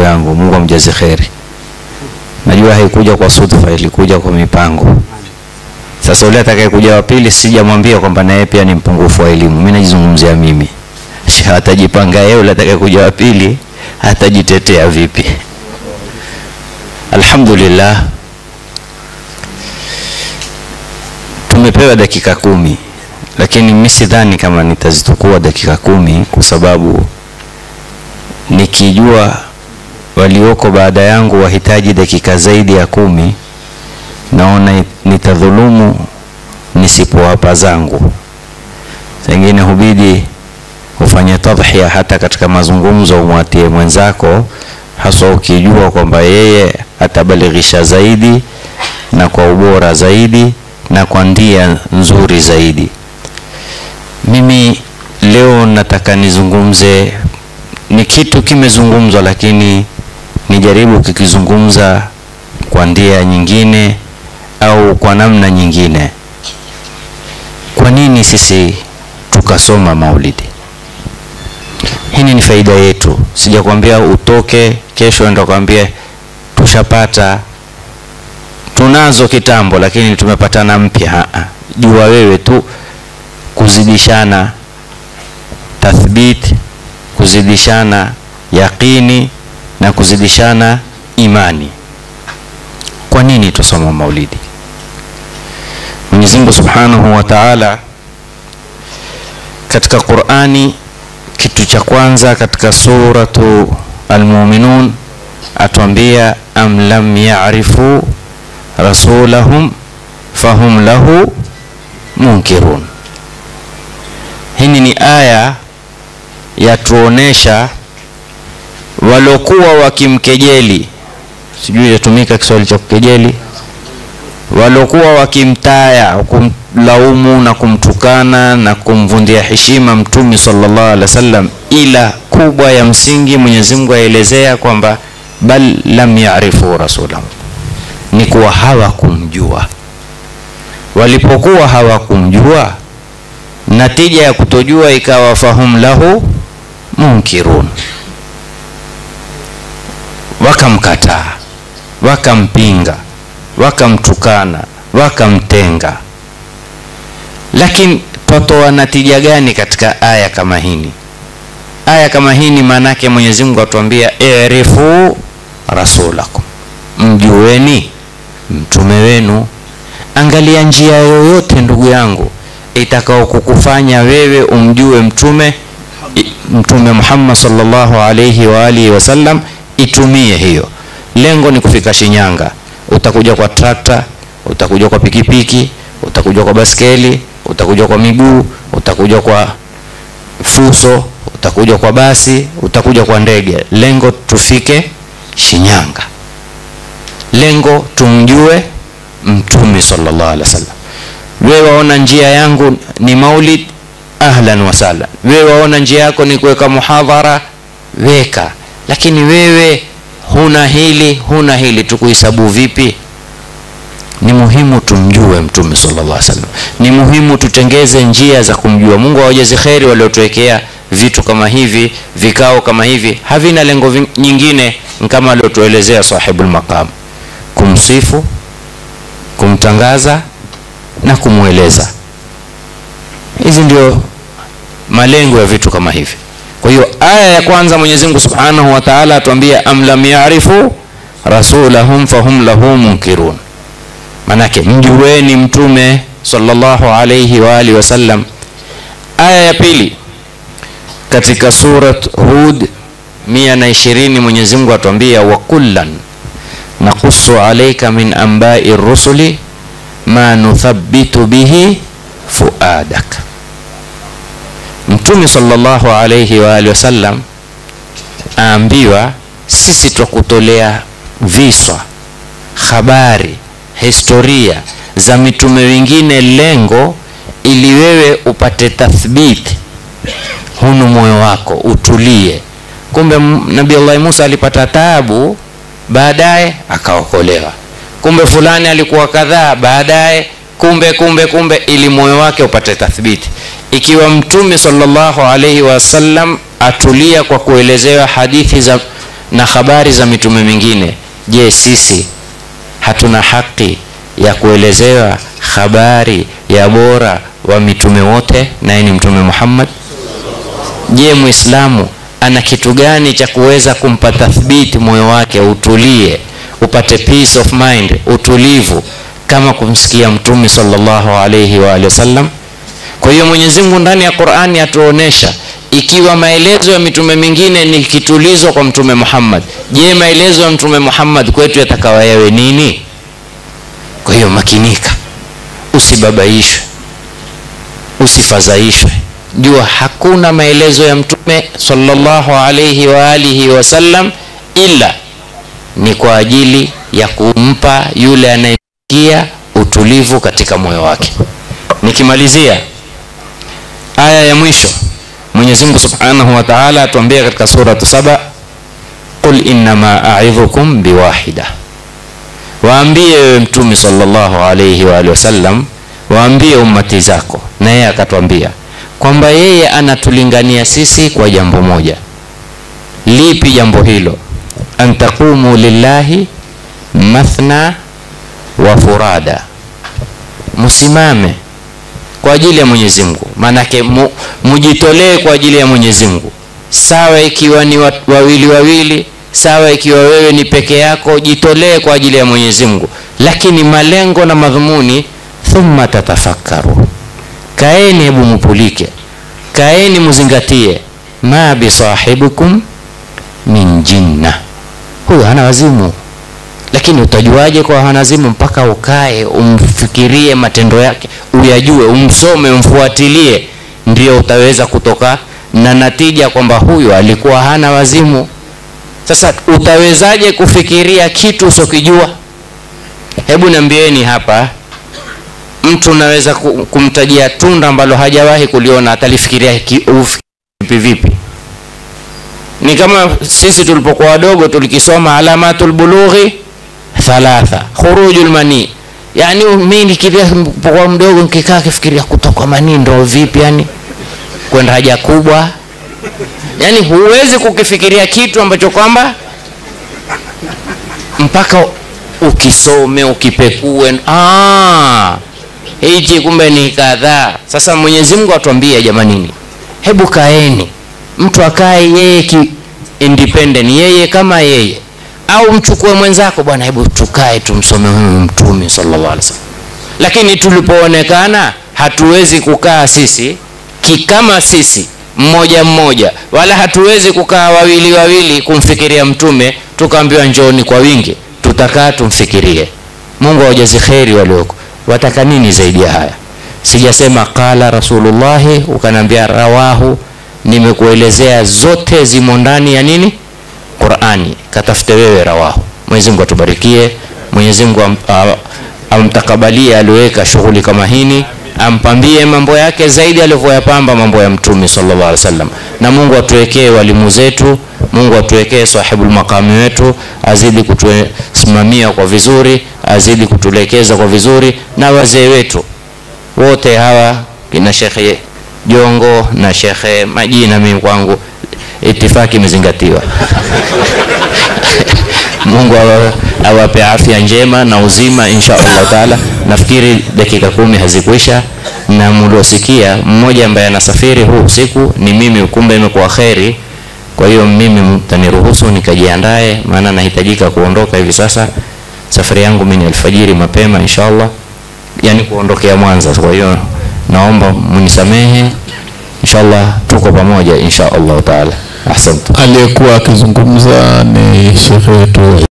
yangu mungu amjaze kheri najua haikuja kwa sudfa ilikuja kwa mipango sasa ule atakayekuja wa pili sijamwambia kwamba naye pia ni mpungufu wa elimu mi najizungumzia mimi Sha atajipanga yeye ule atakayekuja wa pili atajitetea vipi alhamdulillah tumepewa dakika kumi lakini mi sidhani kama nitazitukua dakika kumi kwa sababu nikijua walioko baada yangu wahitaji dakika zaidi ya kumi naona nitadhulumu nisipowapa zangu pengine hubidi hufanye tadhhiya hata katika mazungumzo umwatie mwenzako haswa ukijua kwamba yeye atabalighisha zaidi na kwa ubora zaidi na kwa ndia nzuri zaidi mimi leo nataka nizungumze ni kitu kimezungumzwa lakini nijaribu kikizungumza kwa ndia nyingine au kwa namna nyingine kwa nini sisi tukasoma maulidi hii ni faida yetu sijakwambia utoke kesho enda kwambia tushapata tunazo kitambo lakini tumepatana mpya jua wewe tu kuzidishana tathbit kuzidishana yaqini na kuzidishana imani kwa nini tusoma maulidi mwenyezi mungu subhanahu wa taala katika qurani kitu cha kwanza katika suratu almuminun atuambia am lam yarifu rasulahum fahum lahu munkirun hini ni aya yatuonesha walokuwa wakimkejeli sijui yatumika kiswahili cha kukejeli walokuwa wakimtaya kumlaumu na kumtukana na kumvundia heshima mtume sallallahu alaihi wasallam ila kubwa ya msingi mwenyezi mungu aelezea kwamba bal lam yarifu rasulahu ni kuwa hawakumjua walipokuwa hawakumjua natija ya kutojua ikawa fahum lahu munkirun wakamkataa wakampinga wakamtukana wakamtenga lakini twatoa natija gani katika aya kama hini aya kama hini maanaake mwenyezi mungu atuambia irifu rasulakum mjueni mtume wenu angalia njia yoyote ndugu yangu itakao kukufanya wewe umjue mtume mtume muhammad salllahu alaihi waalihi wasallam itumie hiyo lengo ni kufika shinyanga utakuja kwa trakta utakuja kwa pikipiki utakuja kwa baskeli utakuja kwa miguu utakuja kwa fuso utakuja kwa basi utakuja kwa ndege lengo tufike shinyanga lengo tumjue mtume sallallahu alaihi wasallam wewe waona njia yangu ni maulid ahlan wasahlan wewe waona njia yako ni kuweka muhadhara weka lakini wewe huna hili huna hili tukuhesabu vipi ni muhimu tumjue mtume sallallahu alaihi wasallam ni muhimu tutengeze njia za kumjua mungu awajazi kheri waliotuwekea vitu kama hivi vikao kama hivi havina lengo vi- nyingine kama aliotuelezea sahibul maqam kumsifu kumtangaza na kumweleza hizi ndio malengo ya vitu kama hivi kwa hiyo aya ya kwanza mwenyezi mungu subhanahu wa taala atuambia am lam yarifu rasulahum fahum lahu munkirun manake mjueni mtume sallallahu alayhi wa alihi wasallam aya ya pili katika surat hud mia na ishirini mwenyezi mungu atuambia wa kullan naqusu alaika min ambai rusuli ma nuthabitu bihi fuadak mtume sallallahu alayhi wa alihi wasallam aambiwa sisi twakutolea viswa habari historia za mitume wengine lengo ili wewe upate tathbiti hunu moyo wako utulie kumbe m- nabii allahi musa alipata taabu baadaye akaokolewa kumbe fulani alikuwa kadhaa baadaye kumbe kumbe kumbe ili moyo wake upate tathbiti ikiwa mtume salllahu alaihi wasallam atulia kwa kuelezewa hadithi za na habari za mitume mingine je sisi hatuna haki ya kuelezewa habari ya bora wa mitume wote naye ni mtume muhammad je mwislamu ana kitu gani cha kuweza kumpa tathbiti moyo wake utulie upate peace of mind utulivu kama kumsikia mtume sallallahu alaihi wa alihi wasallam kwa hiyo mwenyezi mungu ndani ya qurani atuonesha ikiwa maelezo ya mitume mingine ni kitulizo kwa mtume muhammad je maelezo ya mtume muhammad kwetu yatakawa yawe nini kwa hiyo makinika usibabaishwe usifadhaishwe jua hakuna maelezo ya mtume sallallahu alaihi wa alihi wasallam ila ni kwa ajili ya kumpa yule anayesikia utulivu katika moyo wake nikimalizia aya ya mwisho mwenyezi mungu subhanahu wa taala atuambia katika suratu saba qul innama aidhukum biwahida waambie wewe mtume sallallahu alaihi wa alihi wasallam waambie ummati zako na yeye akatwambia kwamba yeye anatulingania sisi kwa jambo moja lipi jambo hilo an taqumu lillahi mathna wa furada msimame kwa ajili ya mwenyezi mungu maanake mu, mujitolee kwa ajili ya mwenyezi mungu sawa ikiwa ni wa- wawili wawili sawa ikiwa wewe ni peke yako jitolee kwa ajili ya mwenyezi mungu lakini malengo na madhumuni thumma tatafakkaru kaeni hebu mupulike kaeni muzingatie ma bisahibikum min jinna huyu hana wazimu lakini utajuaje kwa hana wazimu mpaka ukae umfikirie matendo yake uyajue umsome umfuatilie ndio utaweza kutoka na natija kwamba huyu alikuwa hana wazimu sasa utawezaje kufikiria kitu usokijua hebu niambieni hapa mtu unaweza ku- kumtajia tunda ambalo hajawahi kuliona atalifikiria ki- ufikiri vipi ni kama sisi tulipokuwa wadogo tulikisoma alamatul bulughi thalatha khurujul mani yani mi nikipokuwa mdogo nikikaa kifikiria kutoka manii ndo vipi yani kwenda haja kubwa yani huwezi kukifikiria kitu ambacho kwamba mpaka ukisome ukipekue ah, hichi kumbe ni kadhaa sasa mwenyezi mungu atuambie jamanini hebu kaeni mtu akae yeye ki independent yeye kama yeye au mchukue mwenzako bwana hebu tukae tumsome huyu mtume sallallahu alaihi wasallam lakini tulipoonekana hatuwezi kukaa sisi kikama sisi mmoja mmoja wala hatuwezi kukaa wawili wawili kumfikiria mtume tukaambiwa njooni kwa wingi tutakaa tumfikirie mungu awajazi kheri walioko wataka nini zaidi ya haya sijasema qala rasulullahi ukanaambia rawahu nimekuelezea zote zimo ndani ya nini qurani katafute wewe rawahu mwenyezi mungu atubarikie mwenyezi mungu am, a- amtakabalie aliweka shughuli kama hini ampambie mambo yake zaidi alivyoyapamba mambo ya mtume sallallahu alaihi wasallam na mungu atuwekee walimu zetu mungu atuwekee sahibul makami wetu azidi kutusimamia kwa vizuri azidi kutuelekeza kwa vizuri na wazee wetu wote hawa kina shekhe jongo na shekhe majina mimi kwangu itifaki imezingatiwa mungu awa- awape afya njema na uzima insha allahu taala nafikiri dakika kumi hazikuisha na mliosikia mmoja ambaye anasafiri huu usiku ni mimi kumbe imekuwa kheri kwa hiyo mimi mtaniruhusu nikajiandae maana nahitajika kuondoka hivi sasa safari yangu mimi ni alfajiri mapema insha allah yani kuondokea mwanza kwa hiyo naomba mnisamehe inshallah tuko pamoja insha allahu taala ahsantu aliyekuwa akizungumza ni shekhe wetu